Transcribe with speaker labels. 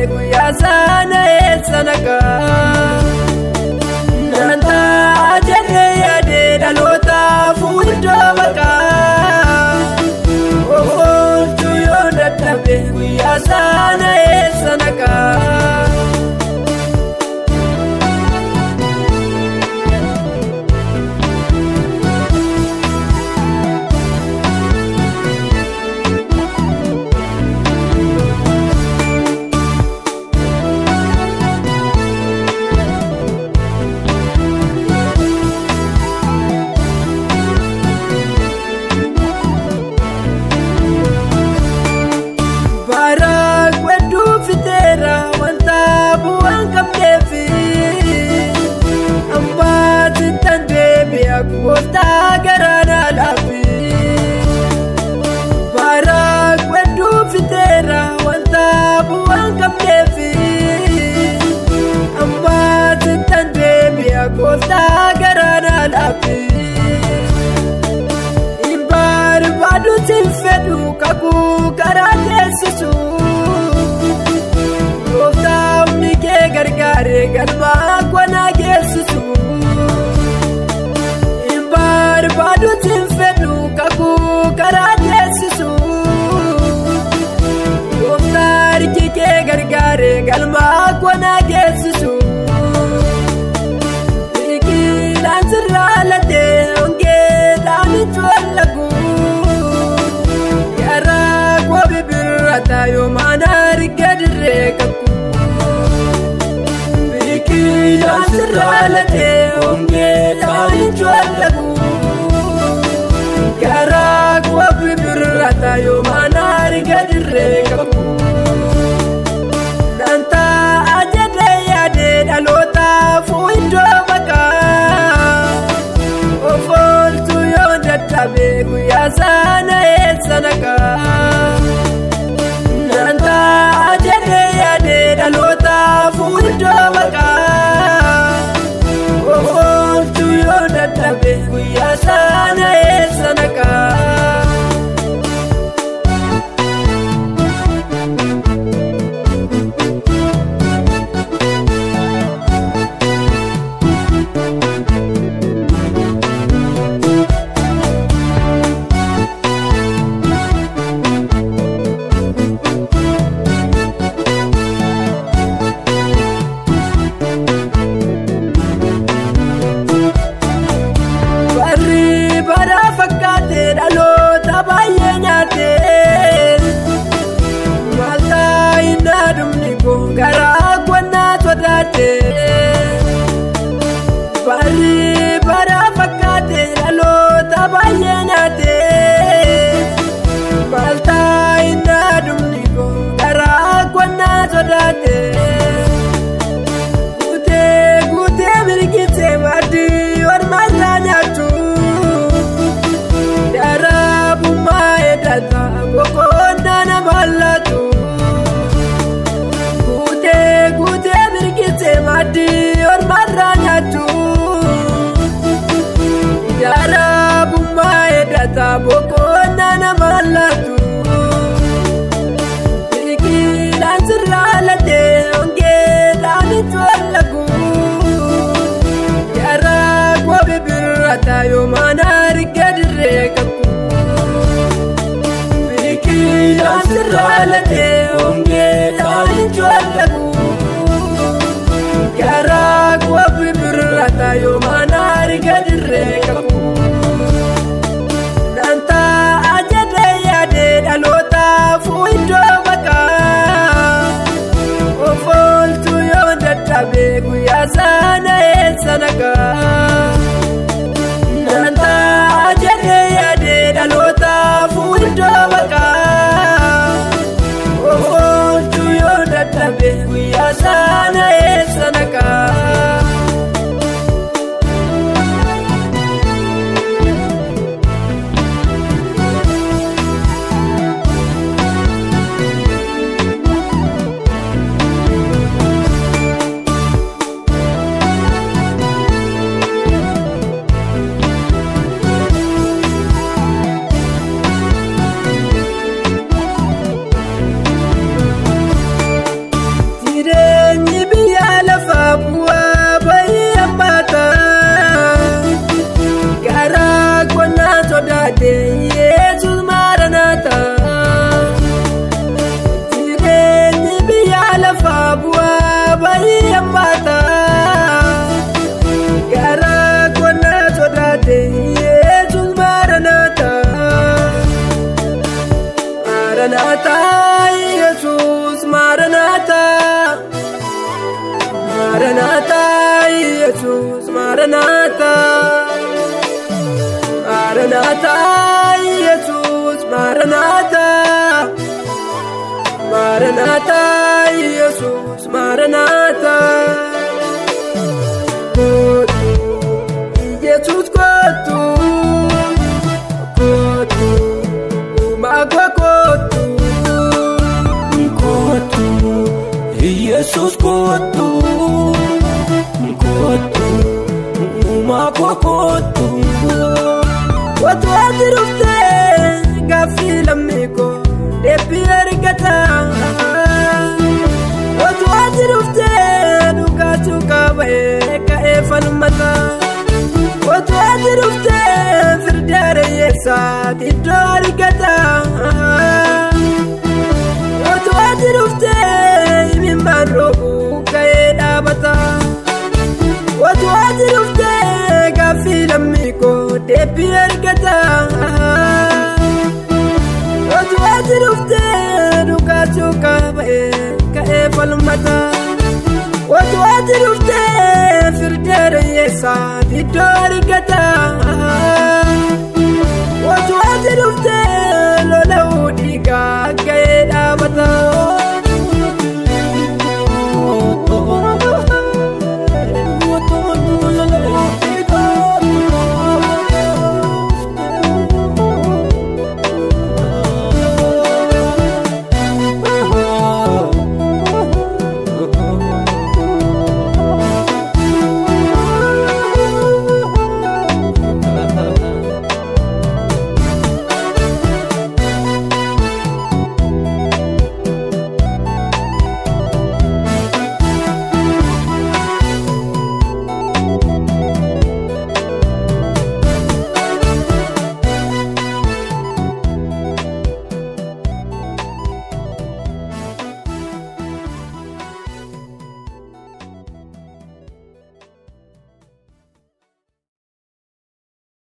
Speaker 1: guyyaa sana eessa nagaa. Nantaa jedhee yaadee dhalootaaf iddoo maqaa. Oolchuu yoo dadhabe guyyaa sana eessa nagaa. Baraa wedduu fiteera wanta bu'aan qabneefi ammaatti tan deebi'a gooftaa garaanaa laafi. Baraa wedduu fiteera wanta bu'aan qabneefi ammaatti tan deebi'a gooftaa garaanaa laafi. barbaadu siin fedhu kakuu karaa teessisu gooftaa humni kee gargaaree galmaa kwanaa geessisu barbaadu siin fedhu kakuu karaa teessisu gooftaa harki kee gargaaree galmaa kwanaa geessisu biqilaan sirraa latee hongeedhaan ijoollee birrata yoomaan arga dirree kakku. Biqilaan sirraa latee hongeedhaan ijoollee Garaa qobi birrata yoomaan arga dirree kakku. Dantaa ajedee yaadee dhalootaaf iddoo maqaa. Of oolchuu yoo dadhabe guyyaa sana eessa nagaa. Nantaa jedhee yaadee dhalootaaf iddoo maqaa. Of oolchuu yoo dadhabe guyyaa sana eessa nagaa. dhaloota baay'ee nyaatee maaltaa innaa dhumni kun garaa qonnaa sodaatee barri bara fakkaatee dhaloota baay'ee nyaatee maaltaa innaa dhumni kun garaa qonnaa sodaatee guutee guutee mirgisee maaddii ormaarraa nyaachuu. Data boqonnaa nama laatu Guutee guutee mirgisee maaddii ormaarraa nyaatu Jaraa bummaa eeddata boqonnaa nama laatu Biqilaan sirraa latee hongeedhaan ijoollee Jaraa qobi birrata yoomaan arga dirree kakku. Biqilaan sirraa latee hongeedhaan ijoollee Garaa qobi birrata yoomaan arga dirree kakku. Dantaa ajedee yaadee dhalootaaf iddoo maqaa. Of oolchuu yoo dadhabe guyyaa sana eessa nagaa. Dantaa ajedee yaadee dhalootaaf iddoo maqaa. Of oolchuu yoo dadhabe guyyaa. maranata maranata yesus maranata maranata yesus maranata kotu yesus kotu kotu magwa kotu
Speaker 2: kotu Yesus kotu kotu Mako kotu
Speaker 1: Watu ati dhufte gaaffii lammii koo deebii argata. Watu ati dhufte dhugaachuu qabee ka'ee falmata. Watu ati dhufte firda reeyyeessaa iddoo argata. Watu ati dhufte imimmaan roobuu ka'ee dhaabata. Watu ati dhufte gaaffii lammii koo deebii argata. Watu ati dhufte dhugaachuu qabee ka'ee falmata. Watu ati dhufte firda reeyyeessaa iddoo argata. Watu ati dhufte lola'uu dhiigaa ga'ee dhaabata.